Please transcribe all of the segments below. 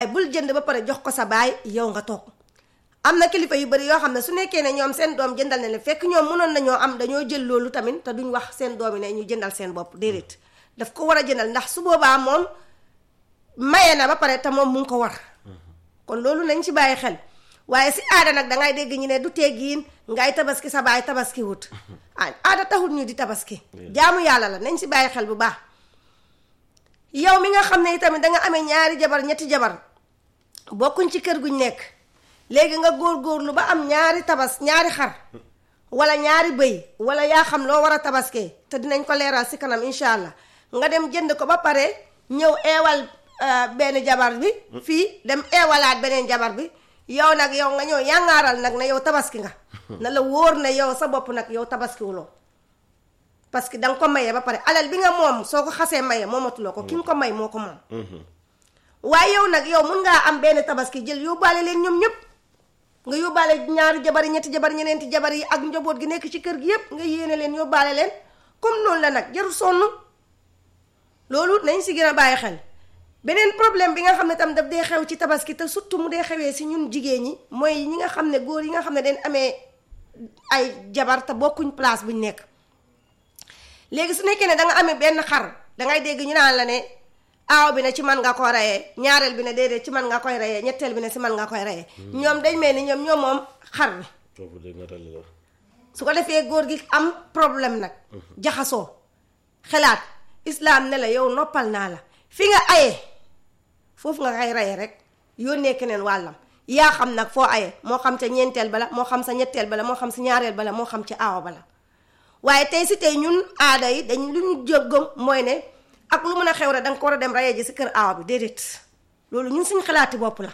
bul jënd ba pare jox ko sa baay yow nga toog am na kilifa yu bari yoo xam ne su nekkee ne ñoom seen doom jëndal na leen fekk ñoom mënoon nañoo am dañoo jël loolu tamit te duñ wax seen doom yi ne ñu jëndal seen bopp déedéet daf ko war a jëndal ndax su boobaa moom maye na ba pare te moom mu ngi ko war kon loolu nañ ci bàyyi xel waaye si aada nag dangay dégg ñu ne du teggiin ngay tabaski sa baay tabaski wut ah aada taxul ñu di tabaski jaamu yàlla la nañ si bàyyi xel bu baax yow mi nga xam ne itamit danga amee ñaari jabar ñetti jabar bokkuñ ci kër guñ nekk léegi nga góor-góorlu ba am ñaari tabas ñaari xar wala ñaari bëy wala yaa xam loo war a tabaskee te dinañ ko leeral si kanam incha allah nga dem jënd ko ba pare ñëw eewal benn jabar bi fii dem eewalaat beneen jabar bi yow nag yow nga ñëw yàngaaral nag ne yow tabaski nga na la wóor ne yow sa bopp nag yow tabaskiwuloo parce que danga ko maye ba pare alal bi nga moom soo ko xasee maye moomatuloo ko ki nga ko may moo ko moom waaye yow nag yow mun ngaa am benn tabaski jël yóbbaale leen ñoom ñëpp nga yóbbaale ñaari jabar yi ñetti jabar ñeneenti jabar yi ak njaboot gi nekk ci kër gi yëpp nga yéene leen yóbbaale leen comme noonu la nag jarul sonn loolu nañ si gën a bàyyi xel beneen problème bi nga xam ne tam daf dee xew ci tabaski te surtout mu dee xewee si ñun jigéen ñi mooy ñi nga xam ne góor yi nga xam ne dañ amee ay jabar te bokkuñ place buñ nekk léegi su nekkee ne da nga amee benn xar dangay dégg ñu naan la ne aaw bi ne ci man nga ko reyee ñaareel bi ne déedéet ci man nga koy reyee ñetteel bi ne si man nga koy reyee ñoom dañ mel ni ñoom ñoom moom xar bi su ko defee góor gi am problème nag jaxasoo xelaat islaam ne la yow noppal naa la fi nga aye foofu nga koy reyee rek yónnee keneen wàllam yaa xam nag foo aye moo xam ca ñeenteel bala moo xam sa ñetteel bala moo xam si ñaareel bala moo xam ci aawa bala waaye tey si tey ñun aada yi dañ lu ñu jógam mooy ne ak lu mën a xew rek da nga ko war a dem rayee ji si kër aawa bi déedéet loolu ñun suñ xalaati bopp la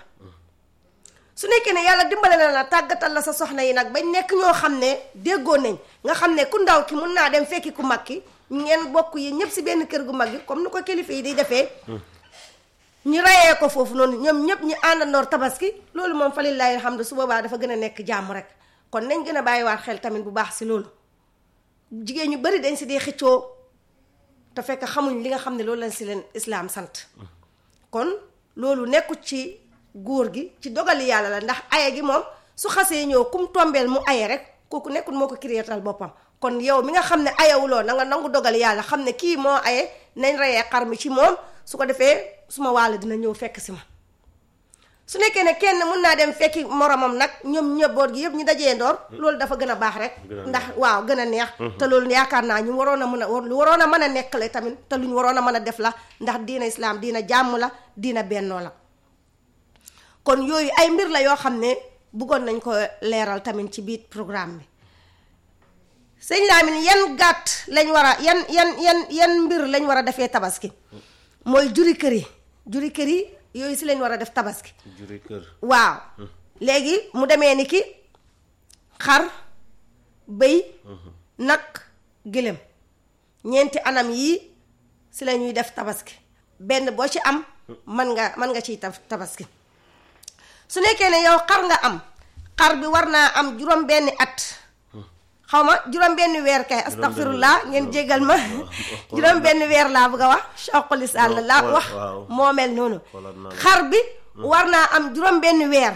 su nekkee ne yàlla dimbale na la tàggatal la sa soxna yi nag bañ nekk ñoo xam ne déggoo nañ nga xam ne ku ndaw ki mun naa dem fekki ku mag ki ngeen bokk yi ñëpp si benn kër gu mag gi comme ni ko kilifa yi di defee ñu rayee ko foofu noonu ñoom ñëpp ñu àndandoor tabaski loolu moom fa lillahi alhamdu su boobaa dafa gën a nekk jàmm rek kon nañ gën a bàyyiwaat xel tamit bu baax si loolu jigéen ñu bari dañ si dee xëccoo te fekk xamuñ li nga xam ne loolu lañ si leen islaam sant kon loolu nekkut ci góor gi ci dogali yàlla la ndax aye gi moom su xasee ñëw kum tombeel mu aye rek kooku nekkul moo ko créétal boppam kon yow mi nga xam ne ayewuloo na nga nangu dogali yàlla xam ne kii moo aye nañ reyee xar mi ci moom su ko defee suma wàll dina ñëw fekk si ma su nekkee ne kenn mun naa dem fekki moromam nag ñoom ñëbboot gi yëpp ñu dajee ndoor loolu dafa gën a baax rek ndax waaw gën a neex te loolu yaakaar naa ñu waroon a mën a lu waroon a mën a nekk la tamit te lu ñu waroon a mën a def la ndax diina islaam diina jàmm la diina bennoo la kon yooyu ay mbir la yoo xam ne bëggoon nañ ko leeral tamit ci biir programme bi sëñ Lamine yan gàtt lañ war a yan yan yan yan mbir lañ war a defee tabaski mooy juri kër yi juri kër yi yooyu si lañ war a def tabaski juri kër waaw léegi mu demee ni ki xar bëy nag gëlëm ñeenti anam yii si la ñuy def tabaski benn boo ci am mën nga mën nga ciy tabaski su nekkee ne yow xar nga am xar bi war naa am juróom benni at xaw ma juróom benn weer kay astaghfirullah ngeen jégal ma juróom benn weer laa bëgg a wax choqalisaan la laa wax moo mel noonu xar bi war naa am juróom benn weer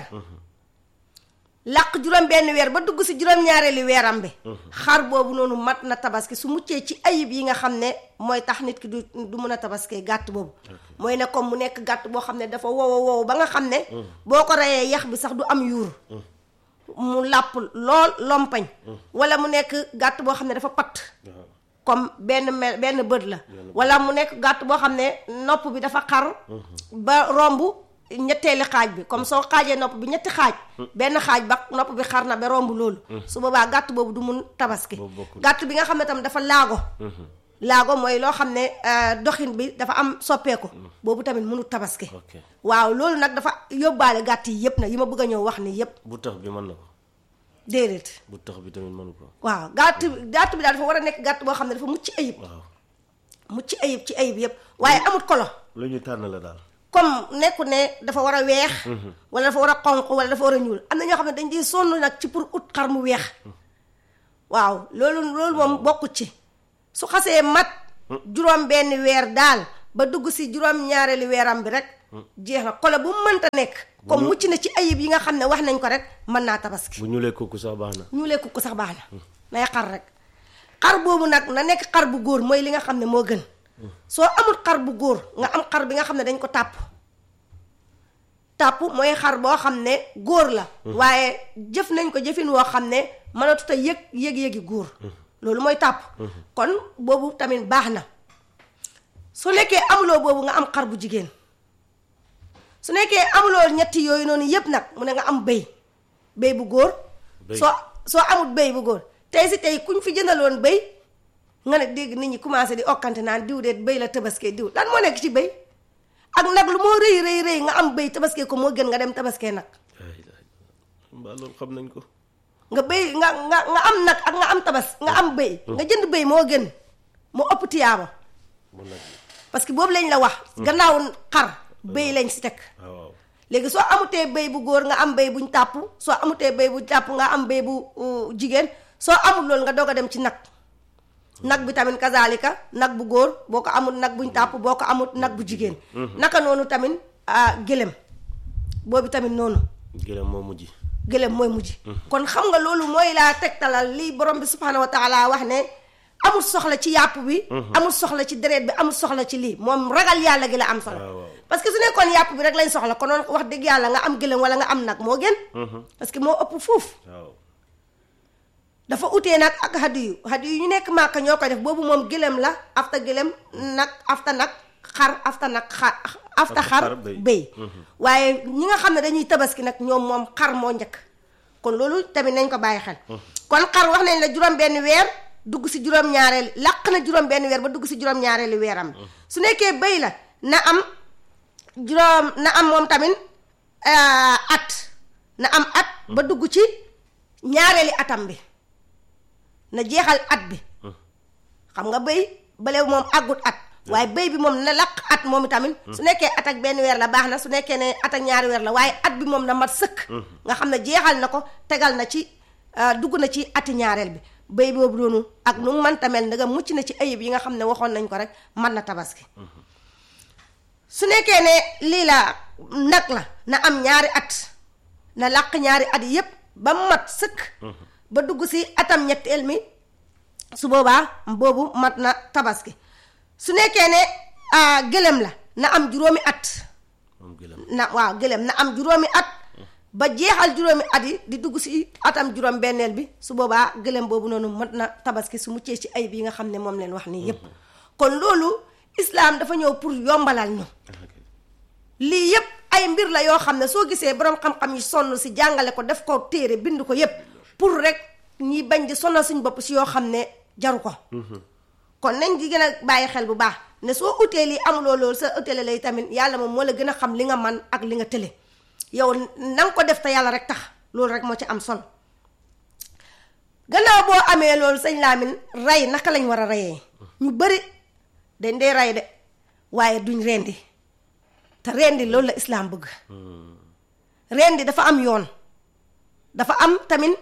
làq juróom benn weer ba dugg si juróom-ñaareeli weeram bi xar boobu noonu mat na tabaski su muccee ci ayib yi nga xam ne mooy tax nit ki du du mën a tabaskee gàtt boobu mooy ne comme mu nekk gàtt boo xam ne dafa wow wow ba nga xam ne boo ko reyee yax bi sax du am yuur mu làpp lool lompañ wala mu nekk gàtt boo xam ne dafa patt comme benn mel benn bët la wala mu nekk gàtt boo xam ne nopp bi dafa xar ba romb ñetteeli xaaj bi comme soo xaajee nopp bi ñetti xaaj benn xaaj ba nopp bi xar na ba romb loolu su boobaa gàtt boobu du mun tabaski gàtt bi nga xam ne tam dafa laago laago mooy loo xam ne doxin bi dafa am soppeeku boobu tamit mënu tabaski waaw loolu nag dafa yóbbaale gàtt yi yëpp nag yi ma bëgg a ñëw wax ni yëpp bu tax bi mën na ko déedéet bu tax bi tamit mënu ko waaw gàtt gàtt bi daal dafa war a nekk gàtt boo xam ne dafa mucc ayib waaw mucc ayib ci ayib yëpp waaye amut kolo lu ñu tànn la daal comme nekku ne dafa war a weex wala dafa war a xonq wala dafa war a ñuul am na ñoo xam ne dañ di sonn nag ci pour ut xar mu weex waaw loolu loolu moom bokkut ci su xasee mat juróom benn weer daal ba dugg si juróom ñaareeli weeram bi rek jeex na kolo bu mu mënta nekk comme mucc na ci ayib yi nga xam ne wax nañ ko rek mën naa tabaski bu ñuulee kooku sax baax na ñu lekk ko sax baax na nay xar rek xar boobu nag na nekk xar bu góor mooy li nga xam ne moo gën soo amul xar bu góor nga am xar bi nga xam ne dañ ko tàpp tàpp mooy xar boo xam ne góor la waaye jëf nañ ko jëfin woo xam ne mënatut a yëg yëg-yëgi góor loolu mooy tàpp kon boobu tamit baax na su nekkee amuloo boobu nga am xar bu jigéen su nekkee amuloo ñetti yooyu noonu yépp nag mu ne nga am béy béy bu góor Béy. soo soo amul béy bu góor tey si tey kuñ fi jëndaloon béy nga ne dégg nit ñi commencé di okkante naan diw de béy la tabaskee diw lan moo nekk ci béy ak nag lu moo rëy rëy rëy nga am béy tabaskee ko moo gën nga dem tabaskee nag ay ay mbaa loolu xam nañ ko nga béy nga nga nga am nag ak nga am tabas nga am béy nga jënd béy moo gën moo ëpp tiyaaba mun nag parce que boobu lañ la wax gannaaw xar béy lañ si teg waaw waaw léegi soo amutee béy bu góor nga am béy buñ tàpp soo amutee béy bu tàpp nga am béy bu uh, jigéen soo amul loolu nga doog a dem ci nag nag bi tamit kazalika nag bu góor boo ko amul nag buñ tàpp boo ko amul nag bu jigéen naka noonu tamit ah gëlem boobu tamit noonu gëlëm moo mujj gëlem mooy mujj kon xam nga loolu mooy laa tegtalal li borom bi subhanahu wa taala wax ne amul soxla ci yàpp bi amul soxla ci deret bi amul soxla ci lii moom ragal yàlla gi la am solo waaw, waaw. parce que su nekkoon yàpp bi rek lañ soxla konoon wax dëgg yàlla nga am gëlëm wala nga am nag moo gën parce que moo ëpp fuuf waaw dafa utee nag ak hadiyu hadiyu ñu nekk màkka ñoo koy def boobu moom gëlëm la afta gëlëm nag afta nag xar afta nag xar afta xar xar, béy. béy waaye ñi nga xam ne dañuy tabaski nag ñoom moom xar moo njëkk kon loolu tamit nañ ko bàyyi xel kon xar wax nañ la juróom benn weer dugg si juróom ñaareel làq na juróom benn weer ba dugg si juróom ñaareeli weeram su nekkee béy la na am juróom na am moom tamit ah, at na am at ba dugg ci ñaareeli atam bi na jeexal at bi xam nga béy bale moom àggut at waaye béy bi moom na laq at moom tamit su nekkee at ak benn weer la baax na su nekkee ne at ak ñaari weer la waaye at bi moom na mat sëkk nga xam ne jeexal na ko tegal na ci ah, dugg na ci ati ñaareel bi béy boobu noonu ak nu mu mënta mel ndaga mucc na ci ayib yi nga xam ne waxoon nañ ko rek mën na tabaski su nekkee ne lii la nag la na am ñaari at na làq ñaari at yépp ba mat sëkk ba dugg si atam ñetteel mi su boobaa boobu mat na tabaski su nekkee ne ah, gëlëm la na am juróomi at moom gëlëm na waaw gëlëm na am juróomi at ba jeexal juróomi at yi di dugg si atam juróom benneel bi su boobaa gëlëm boobu noonu mat na tabaski su muccee ci ayib yi nga xam ne moom leen wax nii yépp kon loolu islaam dafa ñëw pour yombalal ñu lii yépp ay mbir la yoo xam ne soo gisee borom xam-xam yi sonn si jàngale ko def ko téere bind ko yépp pour rek ñi bañ di sonal suñ bopp si yoo xam ne jaru ko kon nañ di gën a bàyyi xel bu baax ne soo utee lii amuloo loolu sa utele lay tamit yàlla moom moo la gën a xam li nga man ak li nga tële yow na nga ko def te yàlla rek tax loolu rek moo ci am solo gannaaw boo amee loolu sëñ Lamine rey naka lañ war a reyee ñu bëri dañ dee rey de waaye duñ rendi te rendi loolu la islaam bëgg rendi dafa am yoon dafa am tamit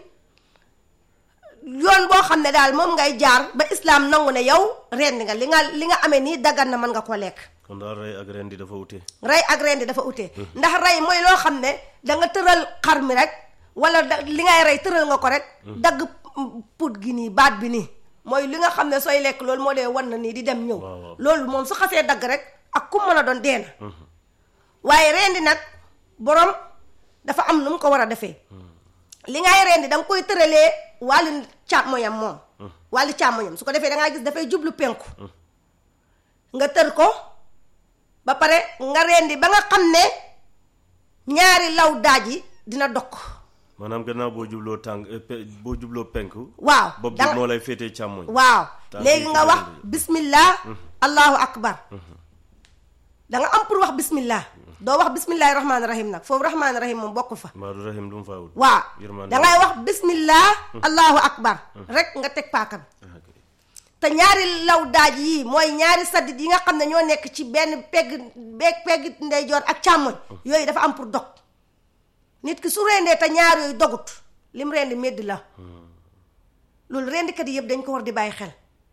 yoon boo xam ne daal moom ngay jaar ba islaam nangu ne yow rendi nga li nga li nga amee nii daggan na mën nga ko lekk kon daal rey ak ren di dafa wute rey ak rendi dafa utee ndax rey mooy loo xam ne da nga tëral xar mi rek wala da li ngay rey tëral nga ko rek dagg put gi nii baat bi nii mooy li nga xam ne sooy lekk loolu moo dee wan na nii di dem ñëw waaw, waaw. loolu moom su xasee dagg rek ak ku mën a doon dee na waaye rendi nag borom dafa am nu mu ko war a defee li ngay rendi da nga koy tëralee wàllu càmmoñam moom wàllu càmmoñam su ko defee da ngaa gis dafay jublu penku nga tër ko ba pare nga rendi ba nga xam ne ñaari law daaj yi dina dokk maanaam gannaaw boo jubloo tàng eh, pe- boo jubloo penku waaw bopp bi danga- moo lay féetee càmmoñ waaw Tànk léegi yi nga ci wax rendi. bismillah allahu akbar da nga am pour wax bismillah doo wax bismillahi rahmaani rahim nag foofu rahmaani rahim moom bokku fa Maodo Rahim lu mu faa wut waaw Yërmande da ngay wax bismillah allahu akbar rek nga teg paaka bi Ah, ok. te ñaari law daaj yii mooy ñaari saddit yi nga xam ne ñoo nekk ci benn pegg beeg pegg ndeyjoor ak càmmoñ yooyu dafa am pour dog nit ki su rendee te ñaar yooyu dogut lim rendi médd la loolu rendikat yi yëpp dañ ko war di bàyyi xel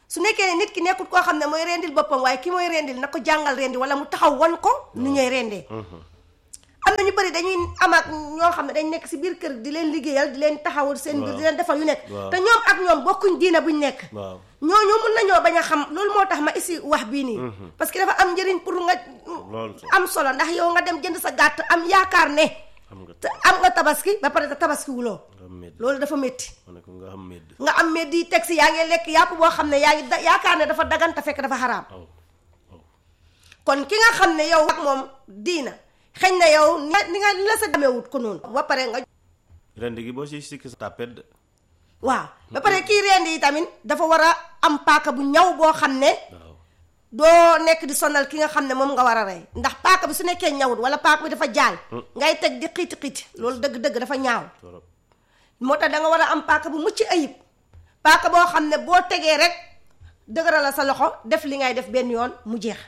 su nekkee ne nit ki nekkul koo xam ne mooy rendil boppam waaye ki mooy rendil na ko jàngal rendi wala mu taxaw wan ko nu ñooy rendee am na ñu bëri dañuy am ak ñoo xam ne dañ nekk si biir kër di leen liggéeyal di leen taxawul seen biir di leen defal yu nekk Waaw. te ñoom ak ñoom bokkuñ diina buñ nekk waaw ñooñu mun nañoo bañ a xam loolu moo tax ma isi wax bii nii parce que dafa am njëriñ pour nga Loolu sax. am solo ndax yow nga dem jënd sa gàtt am yaakaar ne xam nga te am nga tabaski ba pare te tabaski wuloo nga am medd loolu dafa métti ma ne ko nga am medd nga am mais di teg si yaa ngi lekk yàpp boo xam ne yaa ngi da- yaakaar ne dafa dagan te fekk dafa xaraam aw aw kon ki nga xam ne yow ak moom diina xëy na yow ni nga ni nga la sa demeewut ko noonu ba pare nga rend gi boo si sikki sa tapet de waaw ba pare kii rend yi tamit dafa war a am paaka bu ñaw boo xam ne waaw doo nekk di sonal ki nga xam ne moom nga war a rey ndax paaka bi su nekkee ñawut wala paaka bi dafa jaal ngay teg di xiiti xiiti loolu dëgg-dëgg dafa ñaaw torop moo tax da nga war a am paaka bu mucc ayib paaka boo xam ne boo tegee rek dëgëral la sa loxo def li ngay def benn yoon mu jeex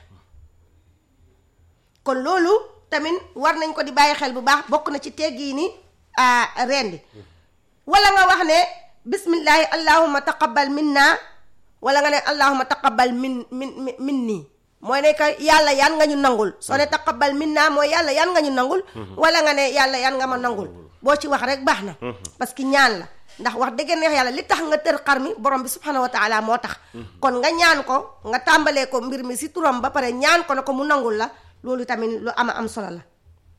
kon loolu tamit war nañ ko di bàyyi xel bu baax bokk na ci teggi ni rendi wala nga wax ne bismillahi allahumma taqabbal minna wala nga ne allahumma taqabbal min min min min nii mooy ne que yàlla yan nga ñu nangul soo ne taqabbal minna mooy yàlla yan nga ñu nangul wala nga ne yàlla yan nga ma nangul boo ci wax rek baax na parce que ñaan la ndax wax dëgg neex yàlla li tax nga tër xar mi borom bi subhanahu wa taala moo tax kon nga ñaan ko nga tàmbalee ko mbir mi si turam ba pare ñaan ko ne ko mu nangul la loolu tamit lu ama am solo la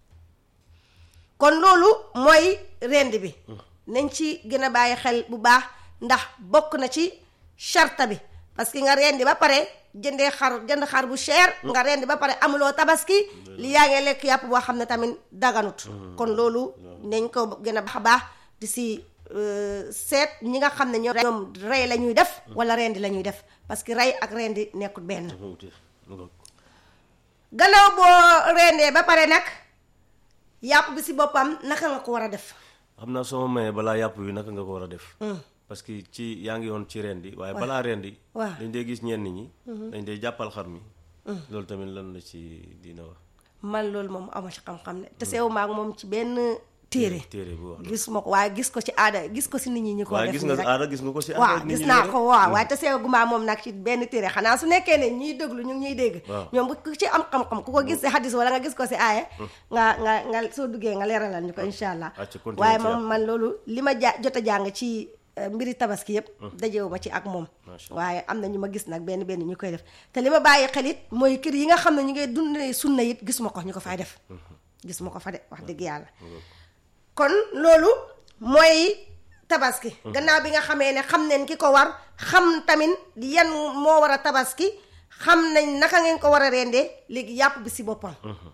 kon loolu mooy rend bi nañ ci gën a bàyyi xel bu baax ndax bokk na ci charta bi parce que nga rendi ba pare jëndee xar jënd xar bu cher nga rendi ba pare amuloo tabaski li yaa ngi lekk yàpp boo xam ne tamit daganut kon loolu nañ ko gën a baax a baax di si euh, seet ñi nga xam ne ñoom ñoom rey la ñuy def wala rendi la ñuy def parce que rey ak rendi nekkul benn dafa wute mu ngoog. gannaaw boo rendee ba pare nag yàpp bi si boppam naka nga ko war a def xam naa soo ma mayee balaa yàpp bi naka nga ko war a def parce que ci yaa ngi woon ci rendi waaye balaa rendi waaw. dañ dee gis ñenn ñi dañ dee jàppal xar mi loolu tamit lan la ci dina wax man loolu moom ama ci xam-xam ne te sew maag moom ci benn téere téere bu wax gis ma ko waaye gis ko ci aada gis ko si nit ñi ñi ko waaye def gis nii nga rek. aada gis nga ko si waaw aada nit gis ñi naa rek. ko waaw waaye te sew gu maa moom nag ci benn téere xanaa su nekkee ne ñiy déglu ñu ngi ñuy dégg Waaw. ñoom bu ku ci am xam-xam ku ko gis si hadis wala nga gis ko si aaya nga nga nga soo duggee nga leeralal ñu ko incha allah acca continuer waaye ci moom yàpp. man loolu li ma ja jot a jàng ci euh, mbiri tabaski yëpp dajewu ma ci ak moom Macha waaye am na ñu ma gis nag benn benn ñu koy def te li ma bàyyi xel it mooy kër yi nga xam ne ñu ngay dundee sunna it gis ma ko ñu ko fay def gis ma ko fa de wax dëgg yàlla kon loolu mooy tabaski gannaaw bi nga xamee ne xam neen ki ko war xam tamit yan moo war a tabaski xam nañ naka ngeen ko war a rendee léegi yàpp bi si boppam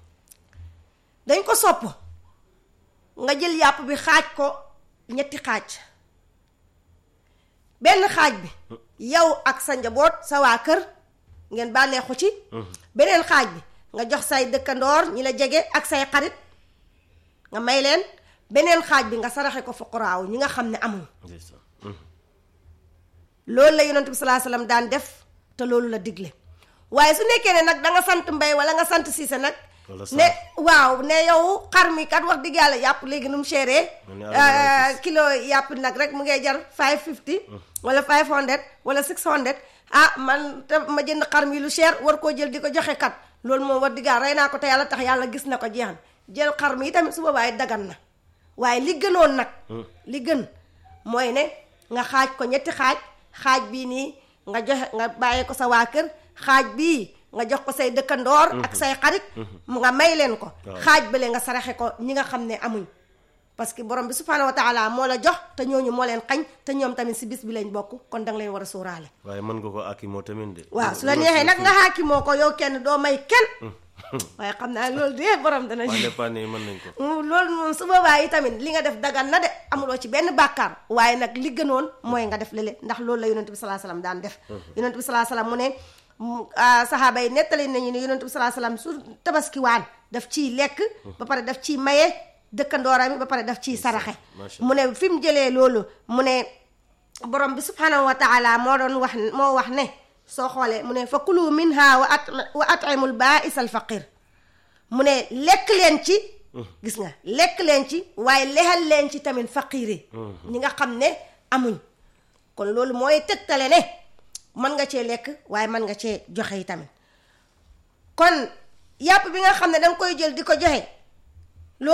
dañ ko sopp nga jël yàpp bi xaaj ko ñetti xaaj benn xaaj bi yow ak sa njaboot sa waa kër ngeen bànneexu ci beneen xaaj bi nga jox say dëkkandoor ñi la jege ak say xarit nga may leen beneen xaaj bi nga saraxe ko fuqaraaw ñi nga xam ne amul ndeysaan. Mhm. loolu la yonent bi salaa salaam daan def te loolu la digle waaye su nekkee ne nag da nga sant mbay wala nga sant siise nag Wala ne waaw ne yow xar mi kat wax dëgg yàlla yàpp léegi nu mu chéré Mu ne Arabie kilo yàpp nag rek mu ngay jar five fifty wala five hundred wala six hundred ah man te ma jënd xar mi lu cher war koo jël di ko joxe kat loolu moom wax dëgg yàlla rey naa ko te yàlla tax yàlla gis na ko jeexan jël xar mi tamit su boobaa it dagan na waaye li gënoon nag li gën mooy ne nga xaaj ko ñetti xaaj xaaj bii nii nga joxe nga bàyyee ko sa waa kër xaaj bii nga jox ko say dëkkandoor ak say xarit mu nga may leen ko Waaw. xaaj bële nga saraxe ko ñi nga xam ne amuñ parce que borom bi subhanahu wa taala moo la jox te ñooñu moo leen xañ te ñoom tamit si bis bi lañ bokk kon danga leen war a sóoraale waaye mën nga ko akki moo tamit de waaw su la neexee nag nga xaaki moo ko yow kenn doo may kenn waaye xam naa loolu de borom dana waa dépanne yi mën nañ ko Mm, loolu moom su boobaa yi tamit li nga def dagan na de amuloo ci benn bàkkaar waaye nag li gënoon mooy nga def lële ndax loolu la yonent bi salaa salaam daan def yonent bi salaa salaam mu ne mm, ah, saxaaba yi nettali nañu ne yonent bi salaa salaam su tabaski waan daf ciy lekk ba pare daf ciy maye dëkkandooram yi ba pare daf ciy saraxe Macha mu ne fi mu jëlee loolu mu ne borom bi subhanahu wa taala moo doon wax moo wax ne soo xoolee mu ne fa kulu minha wa at wa atimul baais al faqir mu ne lekk leen ci gis nga lekk leen ci waaye lexal leen ci tamit faqiir yi ñi nga xam ne amuñ kon loolu mooy tegtale ne mën nga cee lekk waaye mën nga cee joxe yi tamit kon yàpp bi nga xam ne danga koy jël di ko joxe